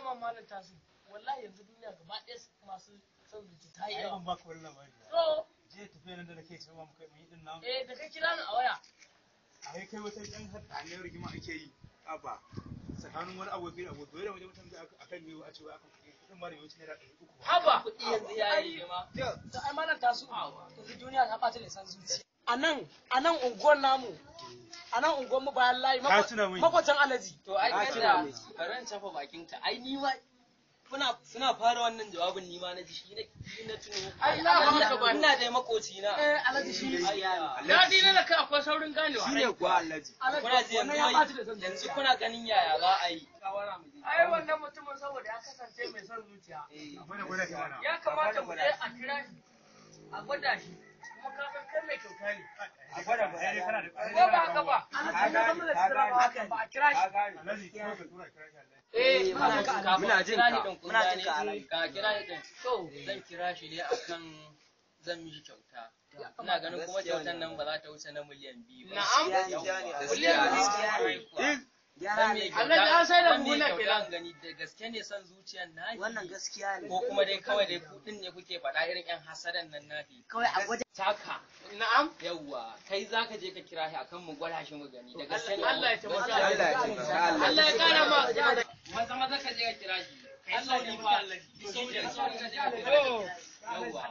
ma malam tasu wallahi yanzu duniya gaba ɗaya masu son zuci ta yi ai yawa ban baka wani labari ba to je tafiya nan da nake cewa muka yi din nan eh da kai kira ni a waya ai kai wata yan hadaniyar rigima ake yi aba tsakanin wani aboki da aboki da wajen mutum da akan yi a cewa akan kuɗi kuɗin ma da yawanci naira ɗari uku ba haba kuɗi yanzu ya yi girma. da ai malam tasu yanzu duniya ta ɓata da san zuci a nan a nan unguwar namu a nan unguwar mu bayan layi Ka tuna min. makwatan alaji To ai Ah, kada kira ne. bari in tafa bakinka. Ai ni ma kuna suna fara wannan jawabin ni ma na ji shi na shi na tuno. Ai, na ina- haka ba. ina da makoci na. eh alaji shi ne Ai, daɗi na da kai akwai saurin ganewa shine kuwa Alhaji kuna ji wannan yanzu ya wai- ɓata da san yanzu zuciya kuna ganin yaya za a yi. ai wannan mutumin saboda ya kasance mai son zuciya Eh, gwada gwada shi mana ya kamata mu je a kira shi a gwada shi kuma ka san kai mai kyauta ne a gwada gwada ai kana da ko ba haka ba alaji ne kuma da tsira ba haka ba a kira shi Alhaji ko ka tura kira shi Alhaji eh muna muna jin jin ka. Muna jin Kira ka. ni din kun Muna gane? jin ka, Alhaji. Ka kira ni din. to Zan kira shi ne akan zan mishi kyauta. Ina ganin kuma kyautan nan ba za ta wuce na miliyan biyu ba. Na'am. Gaskiya ne, Gaskiya ne. gaskiya ne. Kwarai kuwa. Gyara Dan ne. me Allah ya sai da dan me buhuna kyauta kenan. an gani da gaske ne son zuciyan na Wannan gaskiya ne. ko kuma dai kawai dai kudin ne kuke faɗa irin yan hasadan nan nafi Kawai a gwada taka na'am yawwa kai zaka je ka kira shi akan mu gwada shi mu gani da gaske ne Allah ya taimaka Gaskiya ne. Allah ya taimaka, Allah Allah ya kara ma maza maza ka je ka kira shi kai Allah sauri ya fa taimaka. sauri ka sauri ka je ka kira to shi yawwa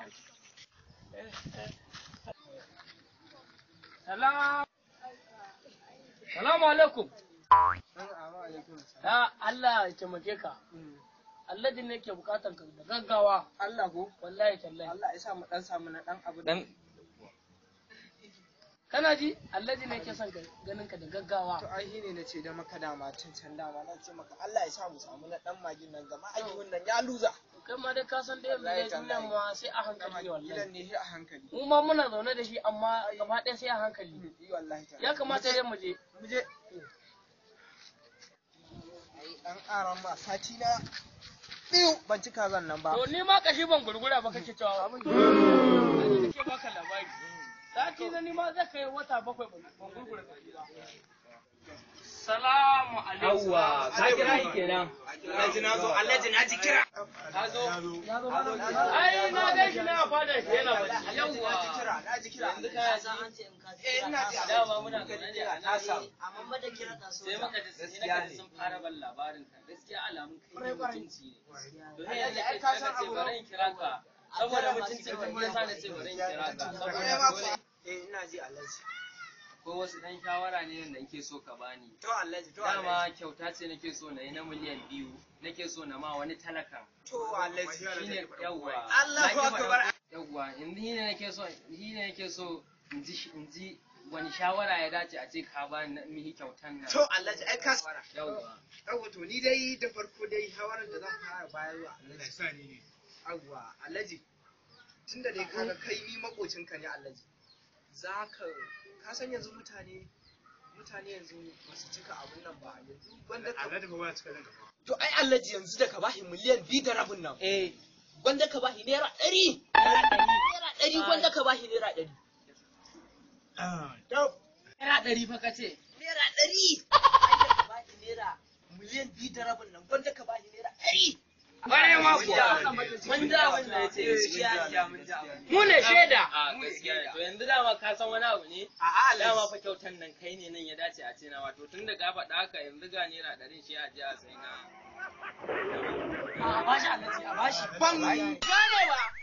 salam salamu alaikum ya Allah ya taimake ka Allah din ne ke bukatan ka da gaggawa Allah ko wallahi tallahi Allah ya sa mu dan samu na dan abu dan kana ji Allah din ne ke son ka ganin ka da gaggawa to ai shine nace da maka dama tun can dama na ce maka Allah ya sa mu samu na dan magin nan gama ayyukan nan ya luza kai ma dai ka san dai yanzu dai duniyan ma sai a hankali ne gidan wallahi ne shi a hankali mu ma muna zaune da shi amma gaba ɗaya sai a hankali yi wallahi ta ya kamata dai mu je mu je ai dan aran ma sati na biyu ban ci kazan nan ba to ni ma kashi ban gurgura ba kake cewa abin da nake baka labari sati na ni ma zai kai wata bakwai ban ban gurgura kashi ba salamu alaikum yawwa ka kira shi kenan Alhaji na zo Alhaji na ji kira ka zo ya zo ai na gan shi na fada shi yana bacci yawwa na ji kira na ji kira yanzu ka ji eh ina ji dama muna zaune ne a ta nan samu amma da kira ka so sai muka ji sai muka ji sun fara ban labarin ka gaskiya alamun kai ne mutunci ne to ne yanzu kai ka ce bari in kira ka saboda mutunci ka ne yasa na ce bari in kira ka saboda dole eh ina ji Alhaji ko wasu dan shawara ne da nake so ka bani to Alhaji to Alhaji dama kyauta ce nake so na yi na miliyan biyu nake so na ma wani talakan to Alhaji shine yawwa Allahu Na ki akbar. faɗa- yawwa yanzu shi ne nake so shi ne nake so in ji in ji wani shawara ya dace a ce ka bani na mihi kyautan nan to Alhaji ai ka yawwa Yawwa to ni dai da farko dai shawarar da zan fara bayarwa Allah ya Alhaji. sa ni ne Yawwa Alhaji. Tunda dai kaga kai ni makocinka ne Alhaji. Za ka ka san yanzu mutane mutane yanzu ba su cika abun nan ba yanzu gwanda ka Alhaji ba ya cika nan gaba To ai Alhaji yanzu da ka bashi miliyan biyu da rabin nan. eh Gwanda ka bashi naira ɗari. Naira ɗari gwanda ka bashi naira ɗari. ah Naira ɗari fa kace. Naira ɗari. Ai da ka bashi naira miliyan biyu da rabin nan gwanda ka bashi naira ɗari. Ƙwarai ma Mun ji abin da- Mun ji abin da ya ce. Gaskiya mun ji abin. mu ne shaida A gaskiya ne. To yanzu dama ka san wani abu ne? A'a Dama Alhaji. fa kyautan nan kai ne nan ya dace a ce na wato tun da ka faɗa haka yanzu ga naira ɗarin shi a je a sai na. a bashi alaji a bashi Ban gane ba.